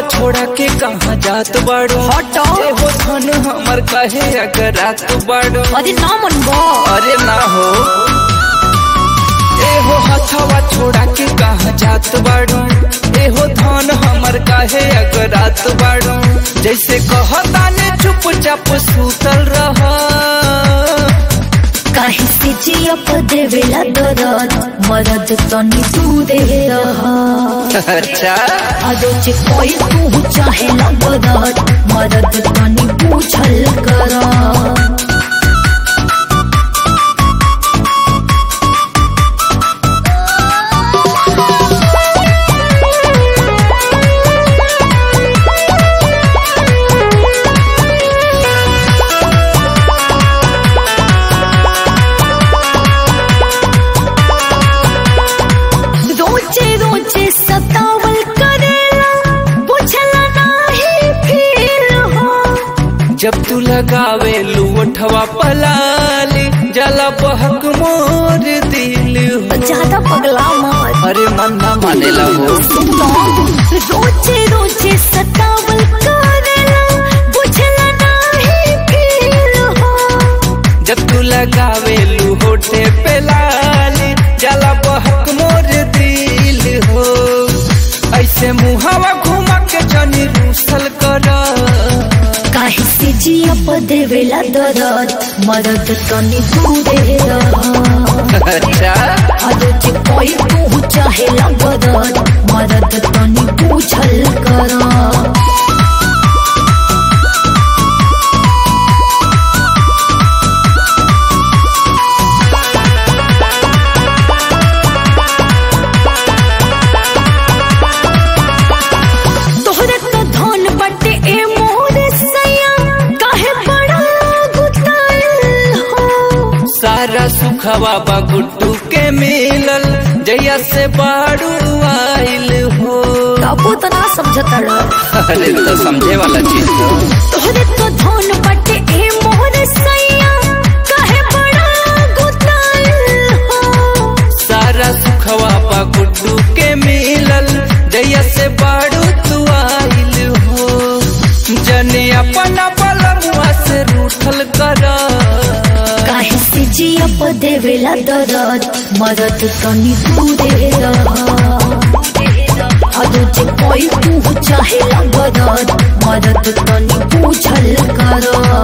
छोड़ा के कहाँ जात बाड़ो हटो। एहो धन हमर कहे अगर रात बाड़ो अरे ना मन बा अरे ना हो एहो हथवा छोड़ा के कहाँ जात बाड़ो एहो धन हमर काहे अगर रात बाड़ो जैसे कहता ने चुपचाप सुतल रह काहे से जिया पर देवेला दरद मरद तनी तू दे रहा अच्छा आजो जे कोई तू चाहे ला बदत मरद तनी पूछल करा रोजे रोजे सतावल करेला बुझला नाही फिर हो जब तू लगावे लुवठवा पलाली जला बहक मोर दिल हो ज्यादा पगला मत अरे मन ना मानेला हो रोजे रोजे सतावल करेला बुझला नाही फिर हो जब तू लगावे लुहोटे पे लाली जला बहक मोर दिल हो ऐसे मुहावा घुमा के जनी रूसल कर काहे से जिया पर देवेला दरद मरद तनी तू दे रहा अच्छा आजो जे कोई तू चाहे ला बदत मरद तनी पूछल करा तोहरे तो धन बटे ए मोर सैया काहे बड़ा गुताइल हो सारा सुखवा बा गुड्डू के मिलल जैया से बाड़ू आइल हो काबू तो ना समझता रह अरे तो समझे वाला चीज हो तोहरे तो धन बटे ए मोर सैया काहे बड़ा गुताइल हो सारा सुखवा बा गुड्डू के मिलल जैया से बाड़ू तू आइल हो जने अपना बलमुआ से रूठल कर काहे से जिया पर देवेला दरद मरद तनी तू दे रहा अदो जे कोई तू चाहे ला बदत मरद तनी पूछल करा